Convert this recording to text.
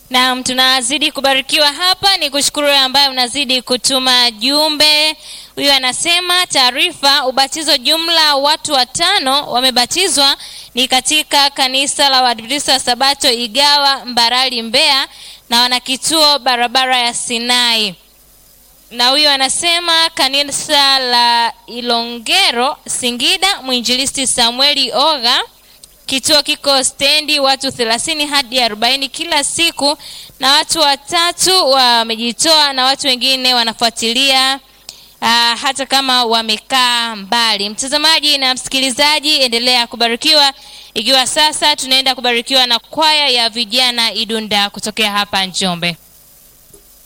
Naam, tunazidi kubarikiwa hapa. Ni kushukuru wewe ambaye unazidi kutuma jumbe. Huyu anasema taarifa, ubatizo jumla watu watano wamebatizwa ni katika kanisa la Waadventista wa Sabato Igawa Mbarali Mbeya, na wana kituo barabara ya Sinai. Na huyu anasema kanisa la Ilongero Singida, mwinjilisti Samueli Oga Kituo kiko stendi, watu thelathini hadi arobaini kila siku, na watu watatu wamejitoa na watu wengine wanafuatilia aa, hata kama wamekaa mbali. Mtazamaji na msikilizaji, endelea kubarikiwa, ikiwa sasa tunaenda kubarikiwa na kwaya ya vijana Idunda kutokea hapa Njombe.